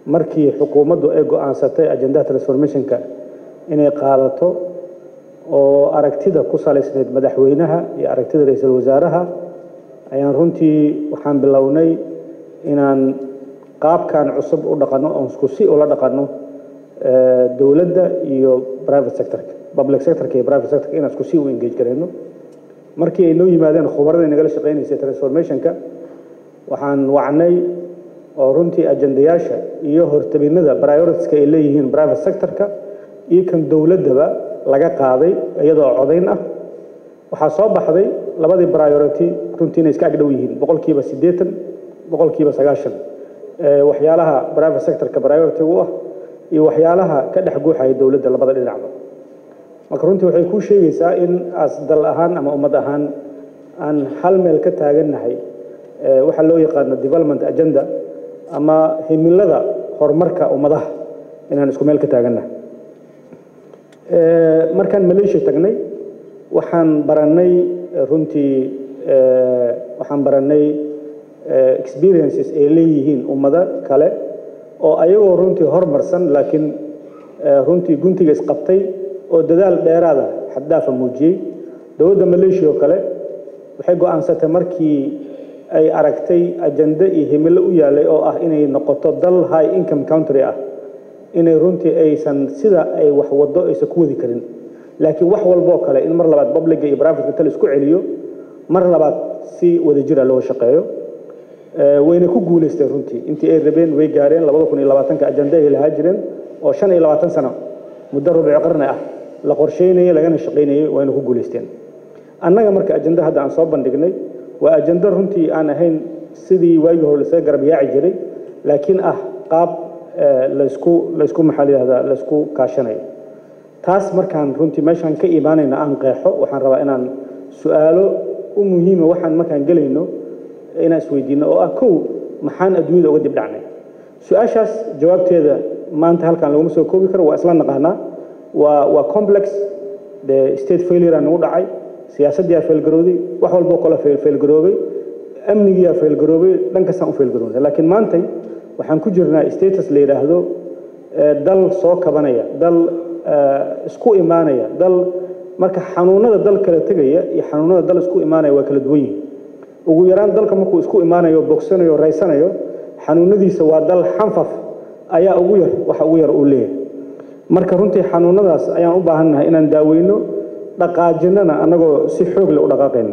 markii xukuumaddu ay go'aansatay ajendaha transformationka inay qaadato oo aragtida ku salaysnayd madaxweynaha iyo aragtida ra-iisul wasaaraha ayaan runtii waxaan bilownay inaan qaabkan cusub u dhaqanno oon isku si ula dhaqanno dowladda iyo private sectorka public sectorka iyo private sectorka inaan isku si u engage garayno markii ay noo yimaadeen khubarada nagala shaqaynaysay transformationka waxaan wacnay oo runtii ajendayaasha iyo hortabinada prioritiska ay leeyihiin private sectorka iyo kan dowladdaba laga qaaday iyadoo codayn ah waxaa soo baxday labadii priority runtii inay iska agdhow yihiin boqolkiiba siddeetan boqolkiiba sagaashan waxyaalaha private sectorka priority u ah iyo waxyaalaha ka dhex guuxaya dowladda labada dhinacba marka runtii waxay kuu sheegaysaa in as dal ahaan ama ummad ahaan aan hal meel ka taagannahay waxaa loo yaqaano development agenda ama himilada horumarka ummadaha inaan isku meel ka taagannahay markaan malaysia tagnay waxaan barannay runtii waxaan barannay experiences ay leeyihiin ummado kale oo ayagoo runtii hormarsan laakiin runtii guntiga isqabtay oo dadaal dheeraada xaddaafa muujiyey dowladda malaysia oo kale waxay go'aansatay markii ay aragtay ajende iyo himilo u yaalay oo ah inay noqoto dal high income country ah inay runtii aysan sida ay wax waddo aysan ku wadi karin laakiin wax walboo kale in mar labaad publiga iyo privateka tal isku celiyo mar labaad si wadajira loo shaqeeyo wayna ku guulaysteen runtii intii ay rabeen way gaareen labada kun iyo labaatanka ajende ay lahaa jireen oo shan iyo labaatan sano muddo rubuc qarni ah la qorsheynayay lagana shaqaynayay wayna ku guulaysteen annaga marka ajende hadda aan soo bandhignay waa ajende runtii aan ahayn sidii waagii hore lasaga garab yaaci jiray laakiin ah qaab laysku laysku maxaa la yihahdaa laysku kaashanayo taas markaan runtii meeshaan ka imaanayna aan qeexo waxaan rabaa inaan su-aalo u muhiima waxaan markaan gelayno inaan isweydiino oo ah kow maxaan adduunyada uga dib dhacnay su-aashaas jawaabteeda maanta halkaan laguma soo koobi karo waa isla naqaanaa waa waa complex de state failure nagu dhacay siyaasaddiyaa failgarowday wax walboo kale failgaroobay amnigiyaa failgaroobay dhan kastaan u failgaroobay laakiin maantay waxaan ku jirnaa status la yidhaahdo dal soo kabanaya dal isku imaanaya dal marka xanuunada dal kala tegaya iyo xanuunada dal isku imaanaya waa kala duwan yihin ugu yaraan dalka markuu isku imaanayo bogsanayo raysanayo xanuunadiisa waa dal xanfaf ayaa ugu yar waxa ugu yar uu leeyahay marka runtii xanuunadaas ayaan u baahannahay inaan daaweyno dhaqaajinnana annagoo si xoog leh u dhaqaaqayno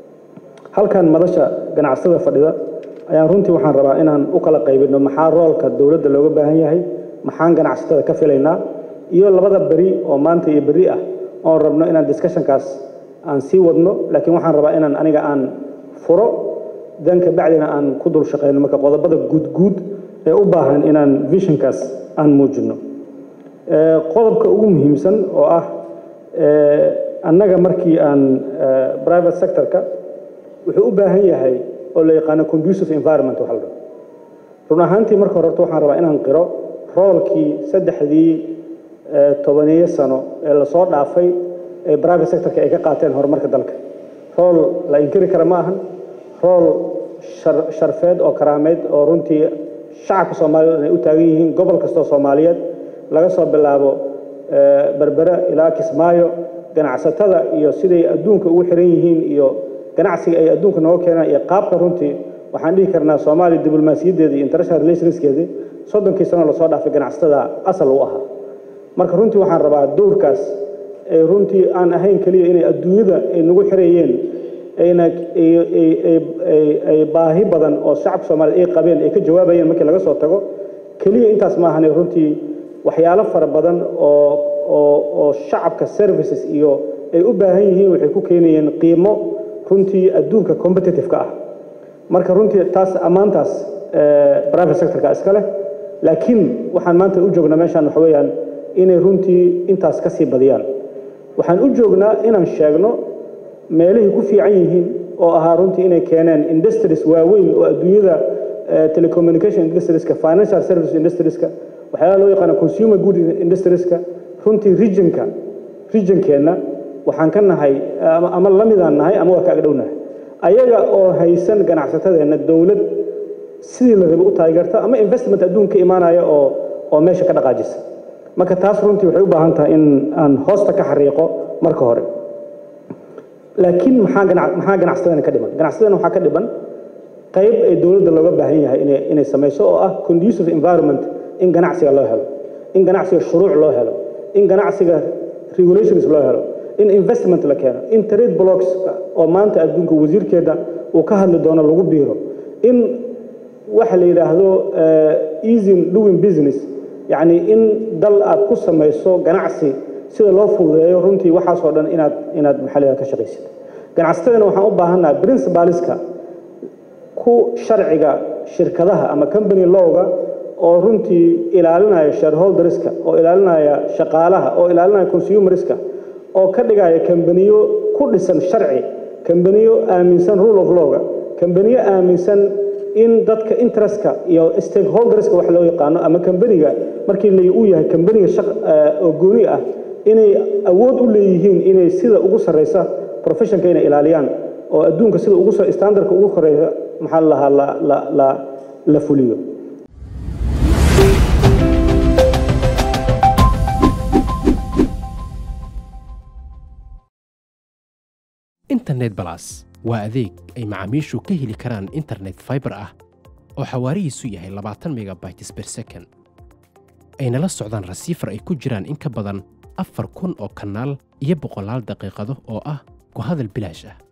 halkan madasha ganacsada fadhida ayaan runtii waxaan rabaa inaan u kala qaybino maxaa roolka dowladda looga baahan yahay maxaan ganacsatada ka filaynaa iyo labada beri oo maanta iyo beri ah oon rabno inaan discussionkaas aan sii wadno laakiin waxaan rabaa inaan aniga aan furo dan ka bacdina aan ku dul shaqayno marka qodobada guudguud ee u baahan inaan visionkaas aan muujino qodobka ugu muhiimsan oo ah annaga markii aan private sectorka wuxuu u baahan yahay oo la yaqaano conducive environment waxa la dhaho run ahaantii marka hore horta waxaan rabaa inaan qiro roolkii saddexdii tobaneeyo sano ee lasoo dhaafay ee private sectorka ay ka qaateen horumarka dalka rool la inkiri kara ma ahan rool sharfeed oo karaameed oo runtii shacabka soomaaliyeed inay u taagan yihiin gobol kastoo soomaaliyeed laga soo bilaabo berbere ilaa kismaayo ganacsatada iyo siday adduunka ugu xiran yihiin iyo ganacsiga ay adduunka nooga keenaan iyo qaabka runtii waxaan dhihi karnaa soomaaliya diblomaasiyaddeeda iyo international relationskeedii soddonkii sano lasoo dhaafay ganacsatada asal u ahaa marka runtii waxaan rabaa dowrkaas ee runtii aan ahayn keliya inay adduunyada ay nagu xirayeen ayna ay baahi badan oo shacabka soomaaliyed ay qabeen ay ka jawaabayeen markii laga soo tago keliya intaas maahane runtii waxyaalo fara badan oo oo oo shacabka services iyo ay u baahan yihiin waxay ku keenayeen qiimo runtii adduunka competitive-ka ah marka runtii taas ammaantaas private sectorka iska leh laakiin waxaan maanta u joognaa meeshaan waxa weeyaan inay runtii intaas ka sii badiyaan waxaan u joognaa inaan sheegno meelihii ku fiican yihiin oo ahaa runtii inay keeneen industries waaweyn oo adduunyada telecommunication industrieska financial service industrieska waxyaalaha loo yaqaano consumer good industrieska runtii regionka regionkeenna waxaan ka nahay ama la midaan nahay ama waa ka agdhownahay ayaga oo haysan ganacsatadeenna dowlad sidii la rabay u taageerta ama investment adduunka ka imaanaya oo oo meesha ka dhaqaajisa marka taas runtii waxay u baahan tahay in aan hoosta ka xariiqo marka hore laakiin maxaa ganac maxaa ganacsatadana ka dhiman ganacsatadana waxaa ka dhiman qayb ay dowladda looga baahan yahay inay inay samayso oo ah conducive environment in ganacsiga loo helo in ganacsiga shuruuc loo helo in ganacsiga regulations loo helo in investment la keeno in trade blocks oo maanta adduunka wasiirkeeda uu ka hadli doono lagu biiro in waxa la yidhaahdo easy doing business yacni in dal aad ku samayso ganacsi sida loo fududeeyo runtii waxaasoo dhan inaad inaad maxalliga ka shaqaysid ganacsatadana waxaan u baahannaha principaliska ku sharciga shirkadaha ama company lowga oo runtii ilaalinaya shareholderska oo ilaalinaya shaqaalaha oo ilaalinaya consumerska oo ka dhigaya kambaniyo ku dhisan sharci kambaniyo aaminsan rule of lawga kambaniyo aaminsan in dadka interestka iyo stakeholderska wax loo yaqaano ama kambaniga markii la uu yahay kambaniga oo gooni ah inay awood u leeyihiin inay sida ugu sarreysa professionka inay ilaaliyaan oo adduunka sida ugu standardka ugu koreeya maxaa la lahaa la la la la fuliyo internet balas waa adeeg ay macaamiishu ka heli karaan internet fiber ah oo xawaarihiisu yahay labaatan megabytes per second ayna la socdaan rasiifar ay ku jiraan in ka badan afar kun oo kanaal iyo boqolaal daqiiqado oo ah ku hadal bilaash ah